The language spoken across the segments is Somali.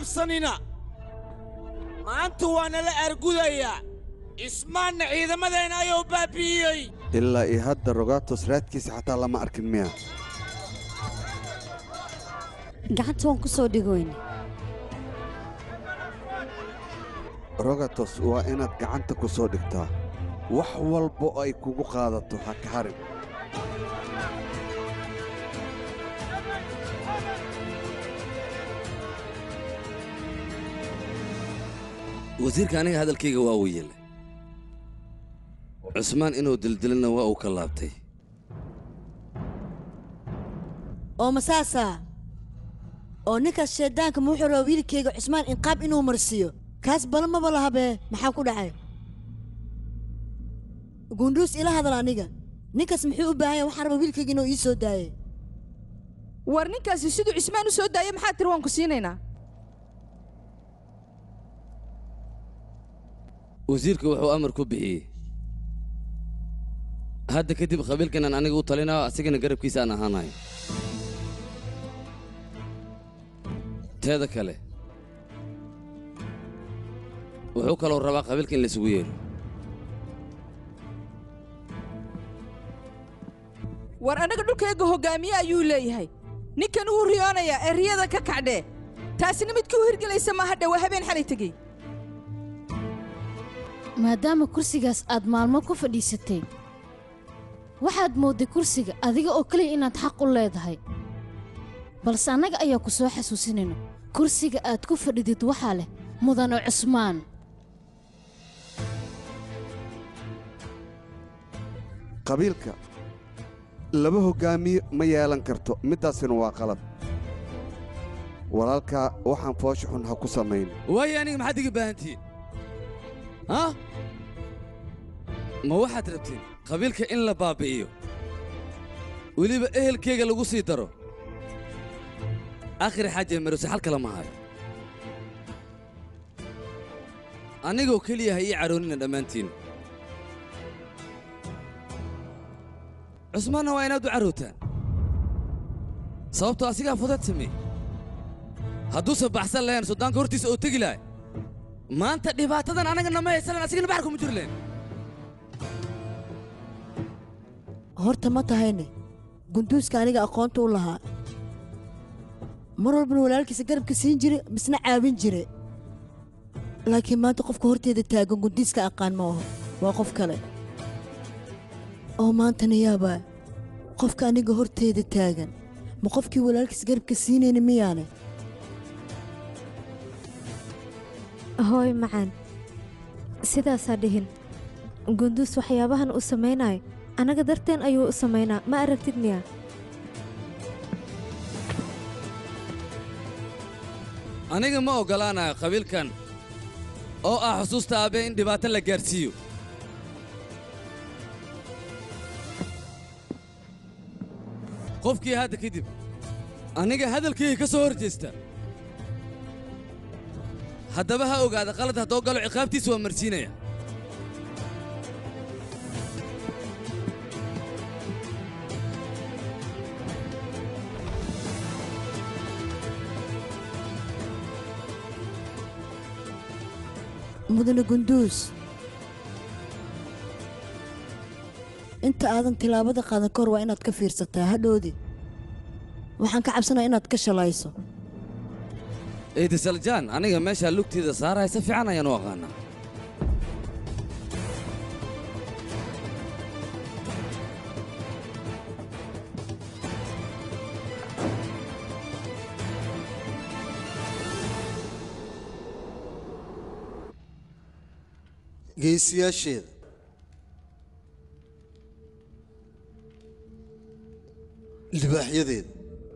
cabsanina maanta waa nala argudayaa ismaanna ciidamadeenna ayuu baabi'iyey ilaa iyo hadda rogatos raadkiisa xataa lama arkin miya gacanta waan ku soo dhigoyne rogatos waa inaad gacanta ku soo dhigtaa wax walba ay kugu qaadato ha ka harin wasiirka aniga hadalkayga waa uu yeelay cusmaan inuu dildilana waa uu ka laabtay oo masaasa oo ninkaas shayddaanka ma wuxuu rabaa wiilkayga cusmaan inqaab inuu marsiiyo kaas bala maba lahabee maxaa ku dhacay gundhuus ila hadal aniga ninkaas muxuu u baahan yahay waxaan rabaa wiilkayga inuu ii soo daaye war ninkaasi siduu cismaan u soo daayay maxaa tiri waan ku siinaynaa wasiirka wuxuu amar ku bixiyey hadda kadib qabiilkanan aniga u talinayo asigana garabkiisa aan ahaanayo teeda kale wuxuu kaloo rabaa qabiilka in laysugu yeedho war annaga dhulkayga hoggaamiye ayuu leeyahay ninkan uu riyoonayaa ee riyada ka kacdhee taasina midkii u hirgelaysa maaha dhowaa habeen xalay tegey maadaama kursigaas aad maalmo ku fadhiisatay waxaad moodday kursiga adiga oo keliya inaad xaq u leedahay balse annaga ayaa ku soo xasuusinayno kursiga aad ku fadhidid waxaa leh mudane cusmaan qabiilka laba hoggaamiye ma yeelan karto middaasina waa qalad walaalkaa waxaan foosha xun ha ku samayn waayo aniga maxaad iga baahantihiin ha ma waxaad rabtiin qabiilka in la baabbi'iyo weliba ehelkayga lagu sii daro akhir xaaje marose xal kale ma hayo anigoo keliya ha ii caroonina dhammaantiin cusmaanna waa inaad u carootaan sababtoo asigaa fudad samey hadduusan baxsan lahayn suldaanka hortiisa oo tegi lahay maanta dhibaatadan anagana ma haysanan asigana baxar kuma jiri lahayn horta ma tahayne gunduuska aniga aqoonta u lahaa mar walbana walaalkiisa garabka siin jire misna caawin jire laakiin maanta qofka horteeda taagan gundiiska aqaan ma aho waa qof kale oo maantana yaabaa qofka aniga horteeda taagan ma qofkii walaalkiisa garabka siinayna miyaane hooy macaan sidaasaa dhihin gunduus waxyaabahan uu samaynayo annaga darteen ayuu u samaynaa ma aragtid miya aniga ma oggolaanayo qabiilkan oo ah xusuusta aabe in dhibaato la gaadhsiiyo qofkii hadda kadib aniga hadalkayga ka soo hor jeesta haddaba ha ogaada qalad haddoo galo ciqaabtiisa waa marsiinaya mudane gunduus inta aadan tilaabada qaadan ka hor waa inaad ka fiirsataa hadhoodi waxaan ka cabsanaya inaad ka shalayso eedisaljaan aniga meeshaa lugteeda saaraya si fiican ayaan u aqaanaa geesiyaasheeda libaaxyadeeda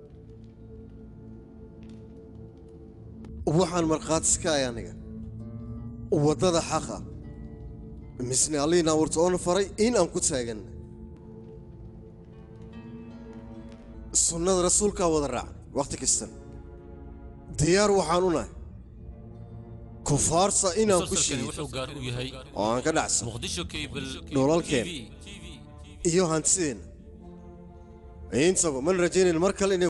waxaan markhaati iska ay aniga waddada xaqa misne alliin abuurta oona faray in aan ku taaganna sunnada rasuulkaa wada raaca wakhti kastan diyaar waxaan u nahay kufaarsa inaan ku musalsalkani shiido wuxuu gaar u yahay oo aan ka dhacsan muqdisho cable dhulalkeen iyo hantideenna intaba man rajaynayn mar kale inay